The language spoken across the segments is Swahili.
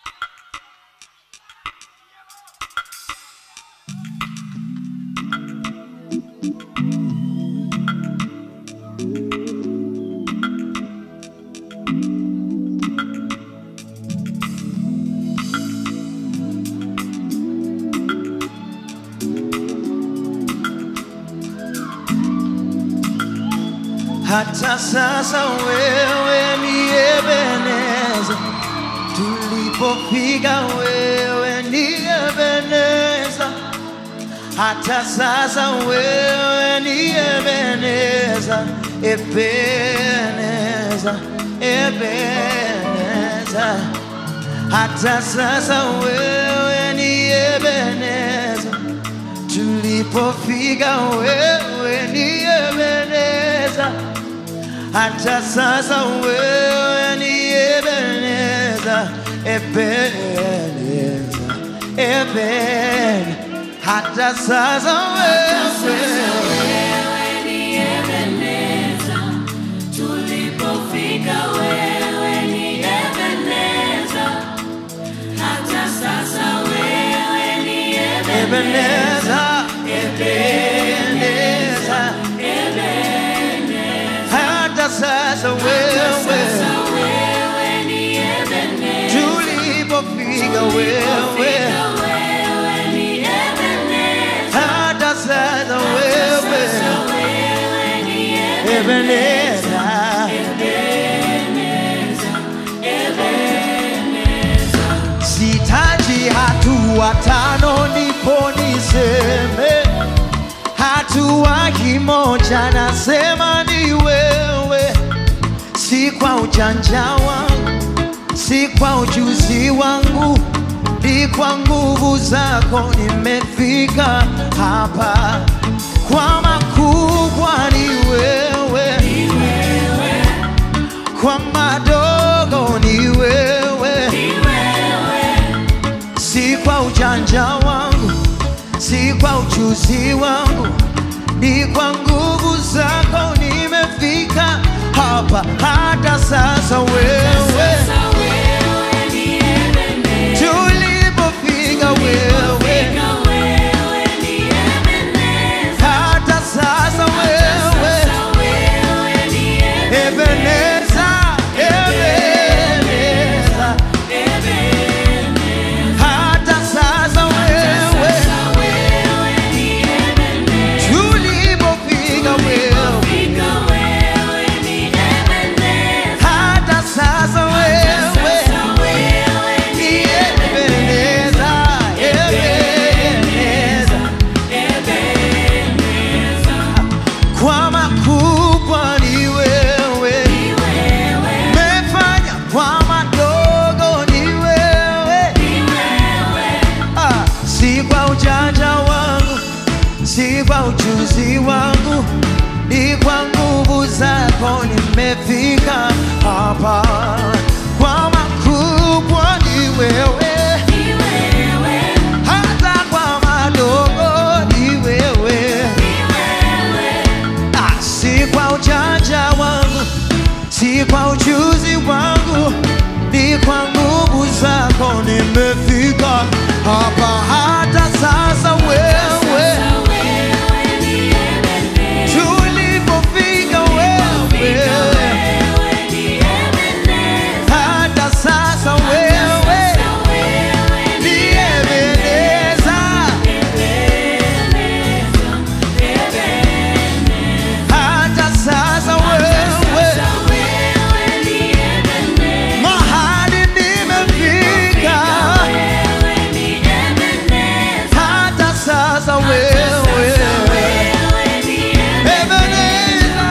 hata sasa wewe ni Ebeneza, tulipofika wewe ni Ebeneza, hata sasa wewe ni Ebeneza, Ebeneza, Ebeneza, hata sasa wewe ni Ebeneza, tulipofika wewe ni Ebeneza, hata sasa wewe ni Ebeneza, Ebeneza, Eben, hata sasa wewe Wewe ni Ebeneza, tulipofika wewe ni Ebeneza, hata sasa wewe ni Ebeneza, Ebeneza, Ebeneza, hata sasa wewe sasa wewe ni Ebeneza, tulipofika wewe wewe ni Ebeneza, hata sasa wewe sasa wewe ni Ebeneza, sitaji hatua tano ndipo niseme hatua kimoja, nasema ni wewe, si kwa ujanja wangu, si kwa ujuzi wangu, ni kwa nguvu zako nimefika hapa. Kwa makubwa ni wewe, kwa madogo ni wewe, si kwa ujanja wangu, si kwa ujuzi wangu, ni kwa nguvu zako nimefika hapa. Hata sasa wewe, sasa wewe ni Ebeneza. tulipofika wewe, Fika wewe ni Ebeneza, hata sasa wewe, sasa wewe ni Ebeneza, Ebeneza, Ebeneza, hata sasa wewe, sasa wewe ni Ebeneza, tulipofika wewe, fika wewe ni Ebeneza, hata sasa wewe, sasa wewe ni ni Ebeneza, Ebeneza, Ebeneza, kwa makubwa ni wewe, ni wewe, umefanya kwa madogo ni wewe. ni wewe, Ah, si kwa ujanja wangu, si kwa ujuzi wangu, ni kwa nguvu zako nimefika hapa. Kwa makubwa ni wewe, ni wewe, hata kwa madogo ni wewe. ni wewe, Ah, si kwa ujanja wangu, si kwa ujuzi wangu, ni kwa nguvu zako nimefika hapa. Hata sasa wewe, sasa wewe ni Ebeneza. tulipofika wewe, Wewe ni Ebeneza, hata sasa wewe sasa wewe ni ni Ebeneza, Ebeneza, Ebeneza, hata sasa wewe sasa wewe ni Ebeneza, mahali nimefika, wewe ni Ebeneza, hata sasa wewe sasa wewe ni Ebeneza,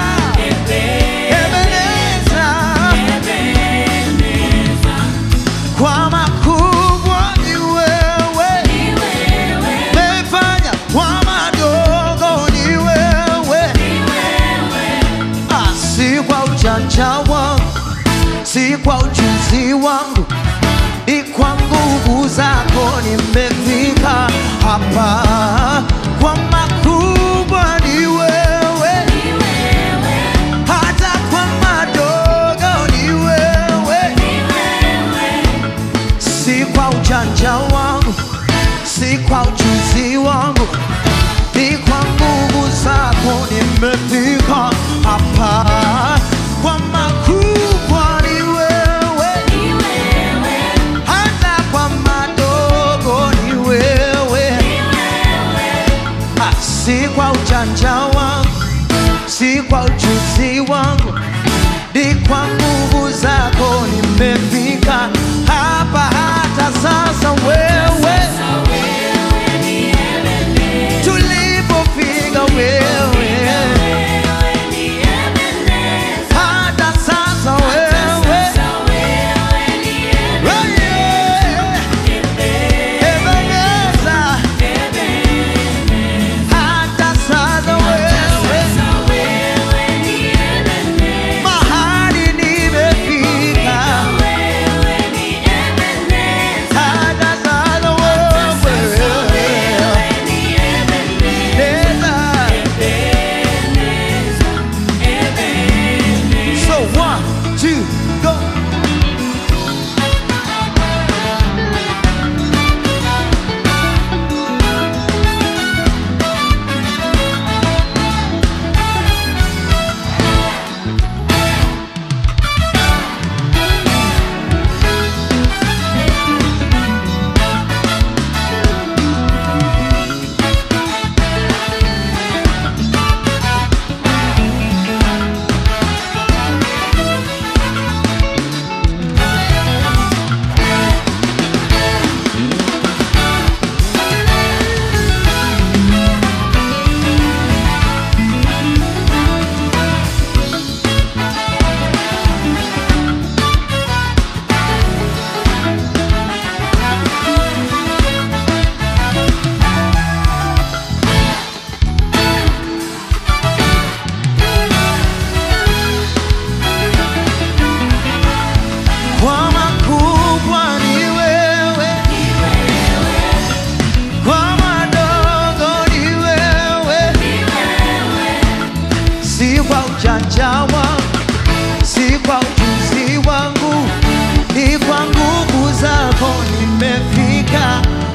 Ebeneza, Ebeneza, kwa makubwa ni wewe, ni wewe, umefanya kwa madogo ni wewe, ni wewe, Ah, si kwa ujanja wangu, si kwa ujuzi wangu, ni kwa nguvu zako nimefika hapa. Kwa makubwa ni wewe, ni wewe, hata kwa madogo ni wewe, ni wewe, si kwa ujanja wangu, si kwa ujuzi wangu, ni kwa nguvu zako nimefika hapa. Kwa makubwa ni wewe, Ni wewe, hata kwa madogo ni wewe. ni wewe, Ah, si kwa ujanja wangu, si kwa ujuzi wangu, ni kwa nguvu zako nimefika hapa. Hata sasa wewe, sasa wewe ni Ebenezer. tulipofika wewe, Wewe ni Ebenezer. hata sasa wewe, Sasa wewe ni wewe, Ebeneza, hata sasa wewe, Sasa wewe ni Ebenezer. mahali nimefika, Wewe ni Ebenezer. hata sasa wewe, Sasa wewe ni Ebenezer. Ebeneza. Ebenezer. So one, two, go. Kwa makubwa ni wewe, kwa madogo ni wewe, si kwa ujanja wangu, si kwa ujuzi wangu, ni kwa nguvu zako nimefika